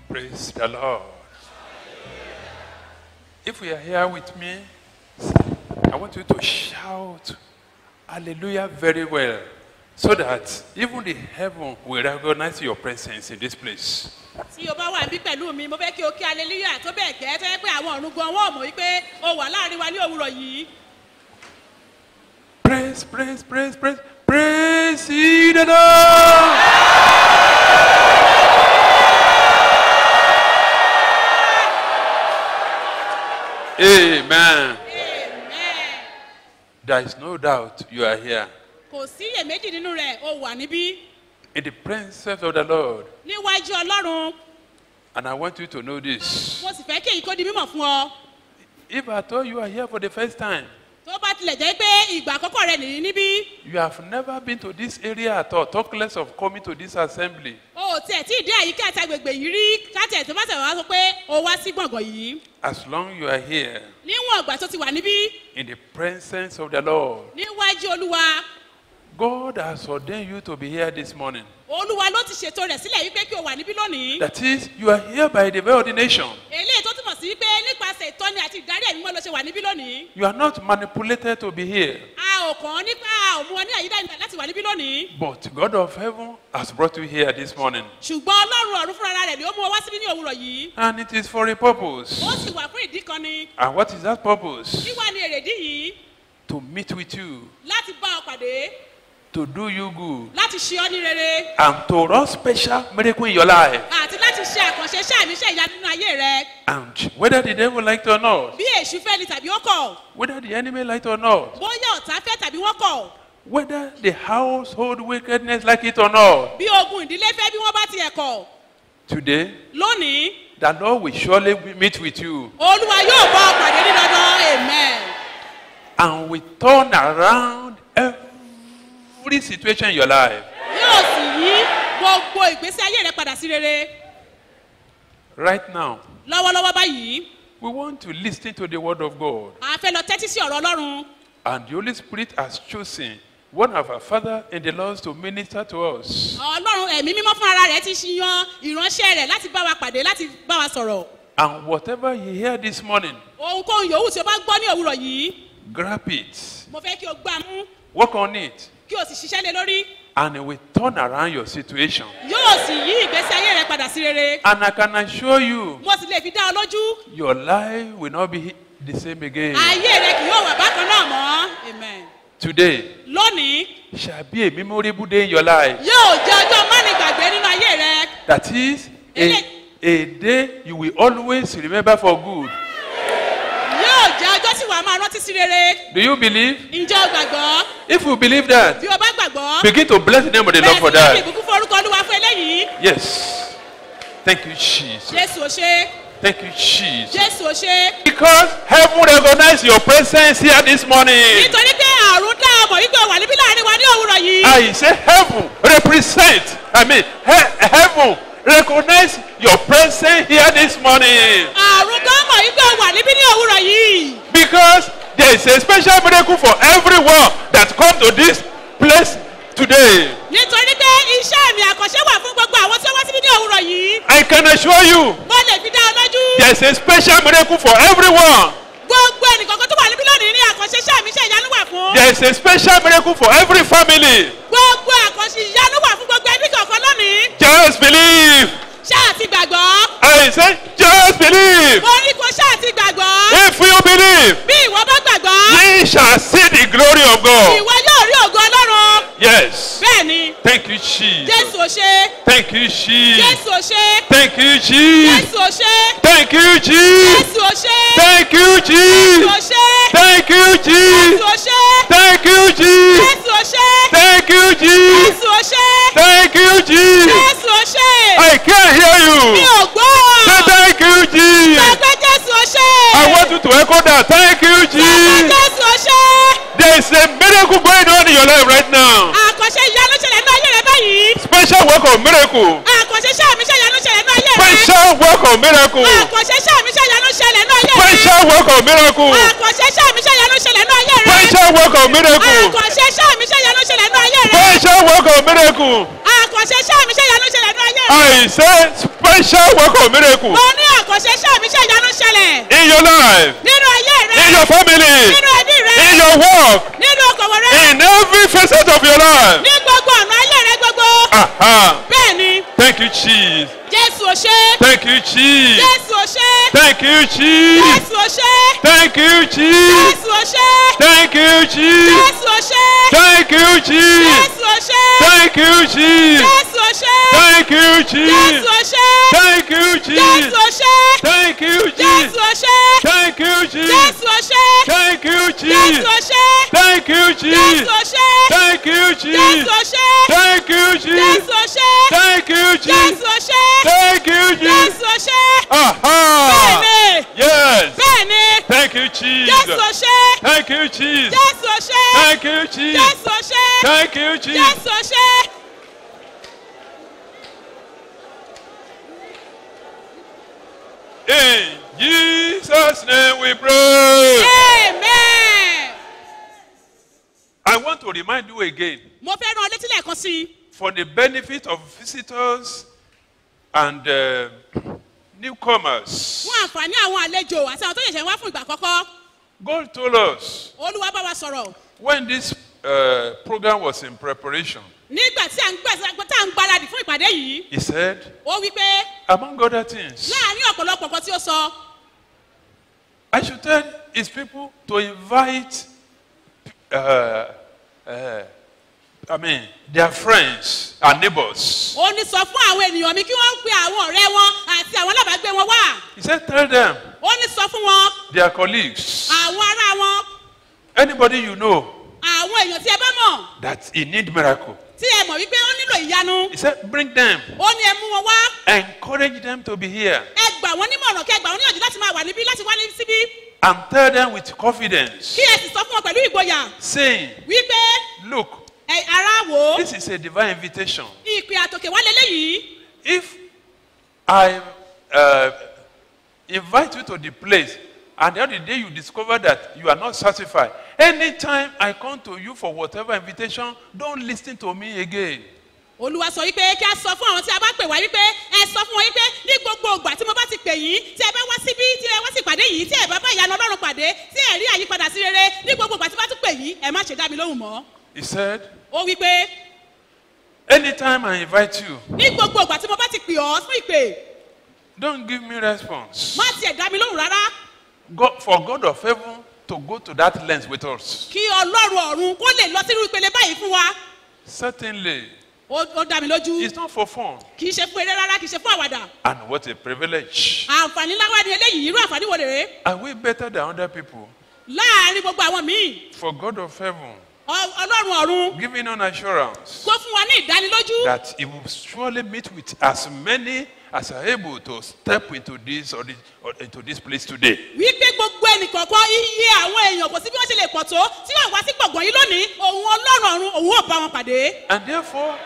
Praise the Lord. If you are here with me, I want you to shout hallelujah very well so that even the heaven will recognize your presence in this place. tí o bá wà níbí pẹ̀lú mi mo fẹ́ kí o kí aleluya tó bẹ́ẹ̀ gẹ́ tó yẹ pé àwọn ọ̀run gan wọ́n mọ̀ wípé o wà láàrin wa ní òwúrọ̀ yìí. Praise, praise, praise, praise, praise ye the Lord. Amen. amen. There is no doubt you are here kò sí iyèméjì nínú rẹ̀ o wà níbí in the presence of the Lord. níwájú ọlọ́run And I want you to know this. mo sì fẹ́ kí èyí kó di mímọ̀ fún ọ. If at all you are here for the first time, tó bá tilẹ̀ jẹ́ pé ìgbà àkọ́kọ́ rẹ nìyí níbí you have never been to this area at all, talk less of coming to this assembly. o ò tiẹ̀ tí ì dé àyíká àti agbègbè yìí rí káàtì tó bá tẹ̀ wá sọ pé o wá sí gbọ̀ngàn yìí As long you are here níwọ̀n ìgbà tó ti wà níbí in the presence of the Lord, níwájú olúwa God has ordained you to be here this morning. olúwa ló ti ṣètò rẹ̀ sílẹ̀ wípé kí o wà níbí lónìí That is, you are here by divine ordination. eléyìí tó túmọ̀ sí pé nípasẹ̀ ìtọ́ni àti ìdarí ẹ̀mí mọ́ ló ṣe wà níbí lónìí You are not manipulated to be here. a ò kàn án nípa a ò mú ọ ní àyídá ìgbà láti wà níbí lónìí But God of heaven has brought you here this morning. ṣùgbọ́n ọlọ́run ọ̀run fúnra rẹ̀ ni ó mú ọ wá síbí ní òwúrọ̀ yìí And it is for a purpose. ó sì wà fún ìdí kan ni And what is that purpose? kí wá ní èrèdí yìí To meet with you, láti bá ọ pàdé to do you good, láti ṣe ọ ní rere and to run special miracle in your life. àti láti ṣe àkànṣe iṣẹ́ àmì iṣẹ́ ìyá nínú ayé rẹ And whether the devil like it or not, bí èṣù fẹ́ ni tàbí ó kọ̀ whether the enemy like it or not, bóyá ọ̀tá fẹ́ tàbí wọ́n kọ̀ whether the household wickedness like it or not, bí ogun ìdílé fẹ́ bí wọ́n bá tiẹ̀ kọ̀ today lónìí the Lord will surely meet with you olúwa yóò bá ọ pàdé ní dandan amen and will turn around every situation in your life. yóò sì yí gbogbo ìgbésí ayé rẹ padà sí rere Right now, lọ́wọ́lọ́wọ́ báyìí we want to listen to the word of God, a fẹ́ lọ tẹ́tí sí ọ̀rọ̀ ọlọ́run and the Holy Spirit has chosen one of our Father in the Lord to minister to us. ọlọ́run ẹ̀mí mímọ́ fún ara rẹ̀ ti ṣiyan ìránṣẹ́ rẹ̀ láti bá wa pàdé láti bá wa sọ̀rọ̀ And whatever you hear this morning, ohunkóhun yòówù tí o bá gbọ́ ní òwúrọ̀ yìí grab it, mo fẹ́ kí o gbá mú work on it, kí o sì ṣiṣẹ́ lé lórí and it will turn around your situation. yóò sì yí ìgbésí ayé rẹ padà sí rere And I can assure you, mo sì lè fi dá ọ lójú your life will not be the same again. ayé rẹ kì yóò wà bákan náà mọ́ amen Today lónìí shall be a memorable day in your life. yóò jẹ́ ọjọ́ mánigbàgbé nínú ayé rẹ That is a, a day you will always remember for good. yóò jẹ́ ọjọ́ tí wàá máa rántí sí rere Do you believe? ǹjẹ́ o gbàgbọ́ If you believe that, bí o bá gbàgbọ́ begin to bless the name of the Lord for bẹ́ẹ̀ sì ni that. ìbùkún fún orúkọ olúwa fún eléyìí Yes. Thank you, Jesus. jésù ò ṣe Thank you, Jesus. jésù ò ṣe Because heaven recognize your presence here this morning. nítorí pé àrùn dá ọmọ wípé o wà níbí láàrin wa ní òwúrọ̀ yìí I say heaven represent. I mean, he- heaven recognize your presence here this morning. àrùn gan mọ̀ wípé o wà níbí ní òwúrọ̀ yìí Because there is a special miracle for everyone that come to this place today. nítorí pé iṣẹ́ mi àkànṣe wà fún gbogbo àwọn tí ó wá síbí ní òwúrọ̀ yìí I can assure you, mo lè fi dá ọ lójú there is a special miracle for everyone. gbogbo ẹnìkankan tó wà níbí lónìí ní àkànṣe iṣẹ́ mi iṣẹ́ ìyanu wà fún There is a special miracle for every family. gbogbo àkànṣe ìyanu wà fún gbogbo ẹbí kọ̀ọ̀kan lónìí Just believe. ṣáà ti gbàgbọ́ I say, just believe. mo ní kó ṣáà ti gbàgbọ́ If you believe, bí ìwọ bá gbàgbọ́ ye shall see the glory of God. ìwọ yóò rí ògo ọlọ́run Yes. bẹ́ẹ̀ ni Thank you, Jesus. jésù ò ṣe Thank you, Jesus. jésù ò ṣe Thank you, Jesus. jésù ò ṣe Thank you, Jesus. jésù ò ṣe Thank you, jésù ò Jesus. ṣe Thank you, jésù Jesus. ò ṣe Thank you, Jesus. jésù ò ṣe Thank you, Jesus. jésù ò ṣe Thank you, Jesus. jésù ò ṣe I can't hear mi you. ò gbọ́ Say thank you, Jesus. gbàgbé jésù ò ṣe I want you to echo that. Thank you, gbàgbé Jesus. jésù ò ṣe There is a miracle going on in your life right now. àkànṣe ìyanu ṣẹlẹ̀ ní ayé rẹ báyìí Special work of miracle. àkànṣe iṣẹ́ mi ṣe ìyanu ṣẹlẹ̀ ní ayé rẹ Special work of miracle. àkànṣe iṣẹ́ mi ṣe ìyanu ṣẹlẹ̀ ní ayé rẹ Special work of miracle. àkànṣe iṣẹ́ mi ṣe ìyanu ṣẹlẹ̀ ní ayé rẹ Special work of miracle. àkànṣe iṣẹ́ mi ṣe ìyanu ṣẹlẹ̀ ní ayé rẹ Special work of miracle. àkànṣe iṣẹ́ mi ṣe ìyanu ṣẹlẹ̀ ní ayé I say special work of miracle mo ní àkànṣe iṣẹ́ mi ṣe ìyanu ṣẹlẹ̀ in your life, nínú ayé rẹ in your family, nínú ẹbí rẹ in your work, nínú okòwò rẹ in every facet of your life. ní gbogbo ọ̀nà ayé rẹ gbogbo Aha. bẹ́ẹ̀ ni Thank you, Jesus. jésù ò ṣe Thank you, Jesus. jésù ò ṣe Thank you, Jesus. jésù ò ṣe Thank you, Jesus. jésù ò ṣe Thank you, Jesus. jésù ò ṣe Thank you, Jesus. jésù ò ṣe Thank you, Jesus. jésù ò ṣe Thank you, jésù Jesus. ò ṣe Thank you, jésù Jesus. ò ṣe Thank you, jésù Jesus. ò ṣe Thank you, Jesus. jésù ò ṣe Thank you, jésù Jesus. ò ṣe Thank you, jésù Jesus. ò ṣe Thank you, jésù Jesus. ò ṣe Thank you, Jesus. jésù ò ṣe Thank you, jésù Jesus. ò ṣe Thank you, Jesus. jésù ò ṣe Aha. bẹ́ẹ̀ni Yes. bẹ́ẹ̀ni Thank you, jésù ò Jesus. ṣe Thank you, Jesus. jésù ò ṣe Thank you, Jesus. jésù ò ṣe Thank you, Jesus. jésù ò ṣe. In Jesus' name we pray. amen. I want to remind you again mo fẹ́ rán ọ létí lẹ́ẹ̀kan sí i for the benefit of visitors and uh, newcomers. fún àǹfààní àwọn àlejò àti àwọn tó ṣẹ̀ṣẹ̀ wá fún ìgbà àkọ́kọ́ God told us olúwa bá wa sọ̀rọ̀ when this uh, program was in preparation, nígbà tí à ń gbà tá à ń gbáradì fún ìpàdé yìí He said, ó wí pé among other things, láàárín ọ̀pọ̀lọpọ̀ nǹkan tí ó sọ I should tell His people to invite, uh, uh, I mean, their friends and neighbors. ó ní sọ fún àwọn ènìyàn mi kí wọ́n pe àwọn ọ̀rẹ́ wọn àti àwọn alábàágbé wọn wá He said, tell them, ó ní sọ fún wọn their colleagues, àwọn ará wọn anybody you know àwọn èèyàn tí ẹ bá mọ̀ that he need miracle. tí ẹ mọ̀ wípé ó nílò ìyanu He said, bring them, ó ní ẹ mú wọn wá encourage them to be here, ẹ gbà wọn nímọ̀ràn kí ẹ gbà wọn níyànjú láti máa wà níbí láti wá ní síbí and tell them with confidence, kí ẹ sì sọ fún wọn pẹ̀lú ìgboyà saying, wípé look, ẹ ara wò ó this is a divine invitation. ìpè àtòkè wá lélẹ́yìí If I uh, invite you to the place and the other day you discover that you are not satisfied, anytime I come to you for whatever invitation, don't listen to me again. olúwa sọ wípé kí a sọ fún àwọn tí a bá pè wá wípé ẹ sọ fún wọn wípé ní gbogbo ìgbà tí mo bá ti pè yín tí ẹ bá wá síbí tí ẹ wá sí ìpàdé yìí tí ẹ bá bá ìyanu ọlọ́run pàdé tí ẹ rí àyípadà sí rere ní gbogbo ìgbà tí bá tún pè yín ẹ má ṣe dá mi lóhùn mọ́ He said, ó wípé anytime I invite you, ní gbogbo ìgbà tí mo bá ti pè ọ́ fún ìpè don't give me response. má tiẹ̀ dá mi lóhùn rárá God, for God of heaven to go to that length with us. kí ọlọ́run ọ̀run kó lè lọ sírú ìpele báyìí fún wa Certainly, ó ó dá mi lójú it's not for fun. kì í ṣe fún eré rárá kì í ṣe fún àwàdà And what a privilege. àǹfààní láwá ni eléyìí irú àǹfààní wo rèé Are we better than other people? láàárín gbogbo àwọn míì For God of heaven, ọ- ọlọ́run ọ̀run giving an assurance kó fún wa ní ìdánilójú that He will surely meet with as many as are able to step into this or, this, or into this place today. wípé gbogbo ẹnìkọ̀ọ̀kan iye àwọn èèyàn kò sí bí wọ́n ṣe lè pọ̀ tó tí wọ́n wá sí gbọ̀ngàn yìí lónìí òun ọlọ́run ọ̀run òun ò bá wọn pàdé And therefore,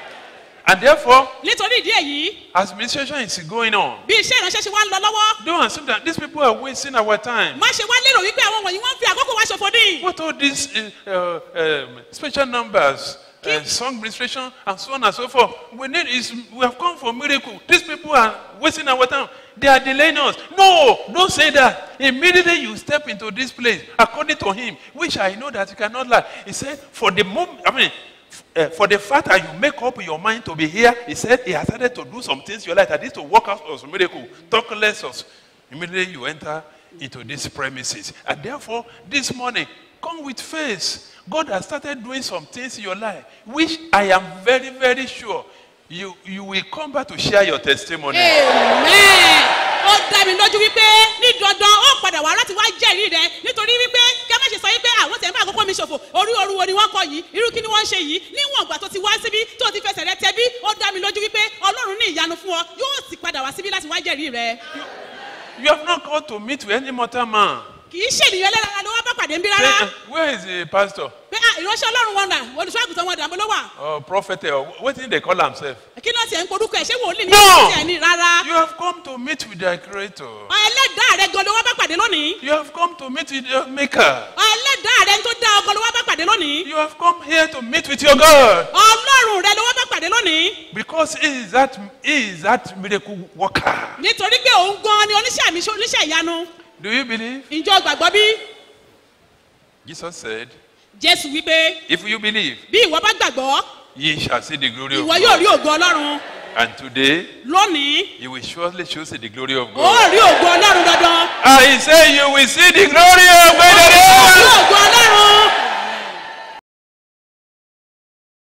and therefore, nítorí ìdí èyí as administration is going on, bí iṣẹ́ ìránṣẹ́ ṣe wá ń lọ lọ́wọ́ don't assume that these people are wasting our time. má ṣe wá lérò wípé àwọn wọ̀nyí wọ́n ń fi àkókò wá ṣòfò ní What all these uh, uh, um, special numbers, uh, song administration, and so on and so forth. We need is we have come for miracle. These people are wasting our time. They are delaying us. No, don't say that. Immediately you step into this place, according to him, which I know that you cannot lie. He said, for the moment, I mean, f- uh, for the fact that you make up your mind to be here, he said he has started to do some things in your life that is to work out some miracle. Talk less of. Immediately you enter into these premises. And therefore, this morning, come with faith. God has started doing some things in your life, which I am very, very sure you, you will come back to share your testimony. amen ó dá mi lójú wípé ní dandan ó padà wá láti wá jẹ́rìí rẹ nítorí wípé kí a má ṣe sọ wípé àwọn tẹ̀ ń bá àkókò mi ṣòfò orí oru wo ni wọ́n kọ yìí irú kí ni wọ́n ń ṣe yìí níwọ̀n ìgbà tó ti wá síbí tó ti fẹsẹ̀ rẹ tẹ́bí ó dá mi lójú wípé ọlọ́run ní ìyanu fún ọ yóò sì padà wá síbí láti wá jẹ́rìí rẹ You have not called to meet with any mortal man. kì í ṣènìyàn lẹ́la ló wá bá pàdé ń bí Say, rárá "Uh, where is the pastor? pé ah ìránṣẹ́ ọlọ́run wọn là olùṣọ́àgùtàn sọ wọn dàbọ̀ ló wà or prophet or what did they call themselves? kí náà tiẹ̀ ń porúkọ ẹ̀ ṣé wòlíì ní No. ìṣẹ́ ẹ̀ ní rárá You have come to meet with their creator. ẹlẹ́dàá rẹ gan ló wá bá pàdé lónìí You have come to meet with your maker. ẹlẹ́dàá rẹ tó dá ọgọ́ ló wá bá pàdé lónìí You have come here to meet with your God. ọlọ́run rẹ ló wá bá pàdé lónìí Because he is that he is that miracle worker. nítorí pé òun gan ni oníṣẹ́ àmì oníṣẹ́ ìyanu Do you believe? ìjọ gbàgbọ́ bí Jesus said, jésù wípé If you believe, bí ìwọ bá gbàgbọ́ ye shall see the glory of ìwọ yóò rí God. ògo ọlọ́run And today, lónìí you will surely show see the glory of ó God. rí ògo ọlọ́run dandan I say you will see the glory of ó rí God. ògo